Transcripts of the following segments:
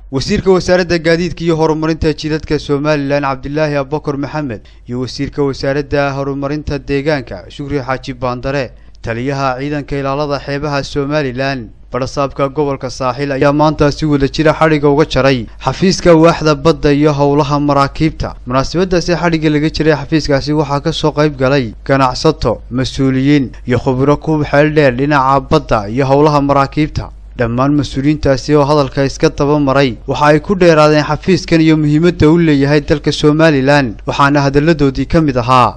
wasiirka wasaaradda gaadiidka iyo horumarinta jidadka somalilan cabdilaahi abubakar maxamed iyo wasiirka wasaaradda horumarinta deegaanka shukri xaaji baandare taliyaha ciidanka ilaalada xeebaha somalilan barasaabka gobolka saaxiil ayaa maanta si wada jira xadhigga uga jaray xafiiska waaxda badda iyo howlaha maraakiibta munaasabadaasi xadhigga laga jiray xafiiskaasi waxaa kasoo qayb galay ganacsato mas-uuliyiin iyo khubiro ku xeel dheer dhinaca badda iyo howlaha maraakiibta dhammaan mas-uuliyiintaasi oo hadalka iska daba maray waxa ay ku dheeraadeen xafiiskan iyo muhiimadda u leeyahay dalka somalilan waxaana hadalladoodii ka mid ahaa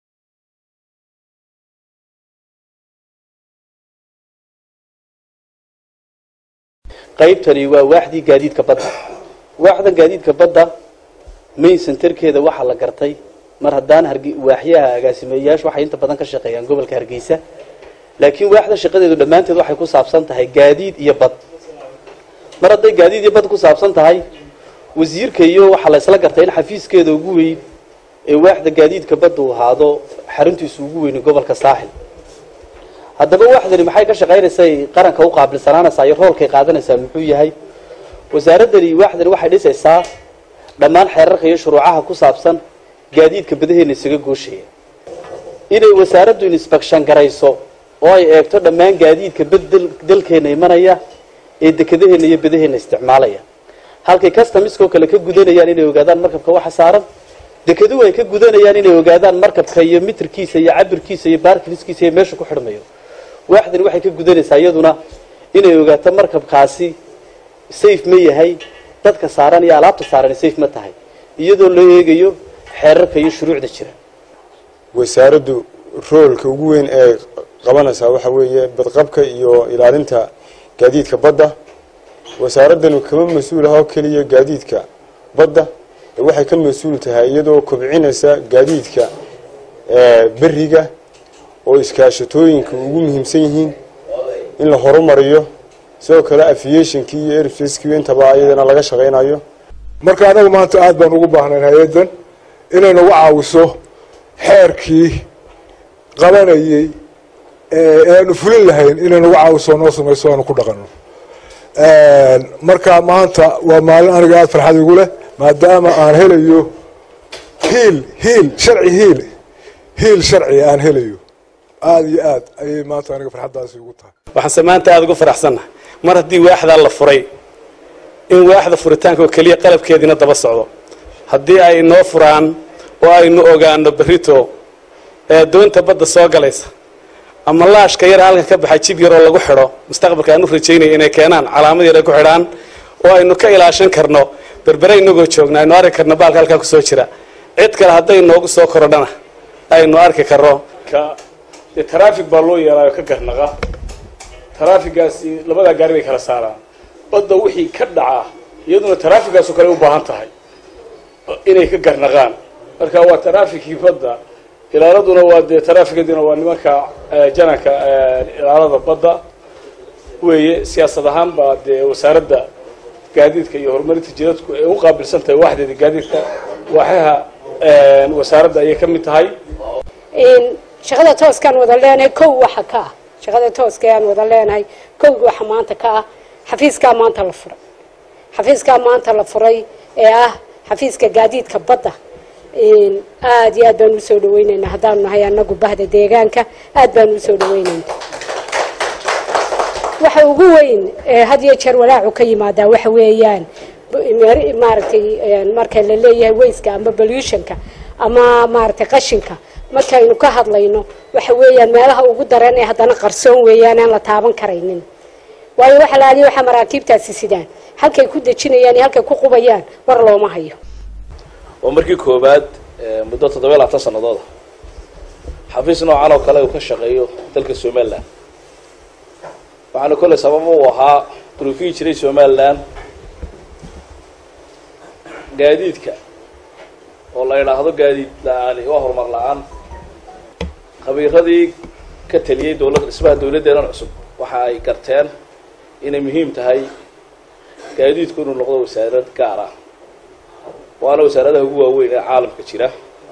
qaybtani waa waaxdii gaadiidka badda waaxdan gaadiidka badda main centerkeeda waxaa la gartay mar haddaan waaxyaha agaasimeeyayaashu waxay inta badan ka shaqeeyaan gobolka hargeysa laakiin waaxda shaqadeedu dhammaanteed waxay ku saabsan tahay gaadiid iyo bad mar hadday gaadiid iyo bad ku saabsan tahay wasiirka iyo waxaa la isla gartay in xafiiskeeda ugu weyn ee waaxda gaadiidka badda uu ahaado xaruntiisu ugu weyni gobolka saaxil haddaba waaxdani maxay ka shaqaynaysaa qaranka u qaabilsanaanaysaa iyo roolkay qaadanaysaa muxuu yahay wasaaraddani waaxdani waxay dhisaysaa dhammaan xeerarka iyo shuruucaha ku saabsan gaadiidka badaheena isaga gooshaya inay wasaaraddu inspection garayso oo ay eegto dhammaan gaadiidka bad dalkeena imanaya ee dekadaheena iyo badaheena isticmaalaya halkay customiskoo kale ka gudanayaan inay ogaadaan markabka waxa saaran dekeduhu ay ka gudanayaan inay ogaadaan markabka iyo mitirkiisa iyo cabirkiisa iyo baarkiliskiisa iyo meesha ku xidhmayo waaxdani waxay ka gudanaysaa iyaduna inay ogaato markabkaasi safe ma yahay dadka saaran iyo alaabta saaran safe ma tahay iyadoo loo eegayo xeerarka iyo shuruucda jira wasaaraddu roolka ugu weyn ee qabanaysaa waxa weeye badqabka iyo ilaalinta gaadiidka badda wasaaraddanu kama mas-uul aha oo keliya gaadiidka badda ee waxay ka mas-uul tahay iyadoo kobcinaysa gaadiidka beriga oo iskaashatooyinka ugu muhiimsan yihiin in la horumariyo sidoo kale aviationkii iyo airfacekii intaba iyadana laga shaqaynayo marka anagu maanta aada baan ugu baahnayn hay-addan inay nagu caawiso xeerkii qabanayey ee aanu fulin lahayn inay nagu caawiso noo samayso aanu ku dhaqano marka maanta waa maalin aniga aada farxad igu leh maadaama aan helayo hiil hiil sharci hiil hiil sharci aan helayo aada iyo aad ayay maanta aniga farxaddaasi ugu tahay waxaanse maanta aada ugu faraxsannahay mar haddii waaxdaa la furay in waaxda furitaanka oo keliya qalabkeediina daba socdo haddii ay noo furaan oo aynu ogaano berito ee doonta badda soo galaysa ama laashka yar halkan ka baxay jib yaroo lagu xidho mustaqbalka aan u rajaynaya inay keenaan calaamad yar ay ku xidhaan oo aynu ka ilaashan karno berbere inagoo joogna aynu arki karno baalka halkaa kusoo jira cid kale hadday noogu soo korodhana aynu arki karno dee traffic baa loo yeelaayo ka garnaqa traffigaasi labadaa gaari bay kala saaraan badda wixii ka dhaca iyaduna traffigaasoo kale u baahan tahay inay ka garnaqaan marka waa trafficii badda ilaaladuna waa dee trafficaduna waa nimanka jananka ilaalada badda weeye siyaasad ahaan baa dee wasaaradda gaadiidka iyo horumarinta jidadku ay u qaabilsan tahay waaxdeeda gaadiidka waaxaha wasaaradda ayay ka mid tahay shaqada tooskaan wada leenahay kow waxa ka ah shaqada tooska aan wada leenahay kow waxa maanta ka ah xafiiskaa maanta la furay xafiiskaa maanta la furay ee ah xafiiska gaadiidka badda aada iyo aad baan usoo dhaweyneynaa haddaanu nahay anagu bahda deegaanka aad baan usoo dhaweyneyna waxa ugu weyn had iyo jeer walaacu ka yimaadaa waxa weeyaan maaragtay marka la leeyahay wayska ama pollutionka ama maaragtay qashinka markaynu ka hadlayno waxa weeyaan meelaha ugu daran ee haddana qarsoon weeyaan aan la taaban karaynin waayo waxa la adiya waxaa maraakiibtaasi sidaan halkay ku dejinayaan iyo halkay ku qubayaan war looma hayo waa markii koowaad muddo toddobiya labaatan sanadooda xafiis noocan oo kale uu ka shaqeeyo dalka somalilan waxaana kolley sababa uu ahaa duruufihii jiray somalilan gaadiidka oo la idhaahdo gaadiid la-aani waa horumar la-aan khabiiradii ka taliyey dowlad dhismaha dawladdeedan cusub waxa ay garteen inay muhiim tahay gaadiidku inuu noqdo wasaarad gaar ah waana wasaaradaha ugu waaweyn ee caalamka jira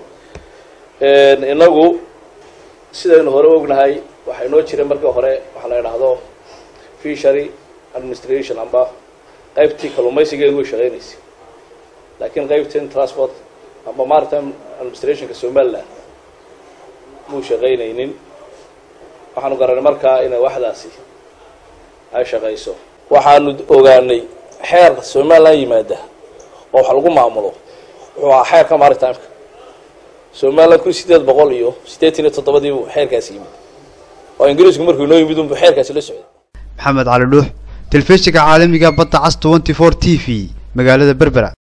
inagu sidaynu hore ognahay waxay noo jireen markii hore waxaa la idhaahdo fishery administration amba qaybtii kalluumaysigeedu way shaqaynaysay laakiin qaybtan transport ama maritime administrationka somaliland muu shaqaynaynin waxaanu garanay markaa inay waxdaasi ay shaqayso waxaanu ogaanay xeer somaliland yimaada oo wax lagu maamulo wuxuu ahaa xeerka maritimeka somaliland kun sideed boqol iyo siddeetan iyo toddobadiibu xeerkaasi yimid oo ingiriisku markuu inoo yimid unbu xeerkaasi la socday maxamed cali dhuux telefishinka caalamiga badda cas twenty four t v magaalada berbera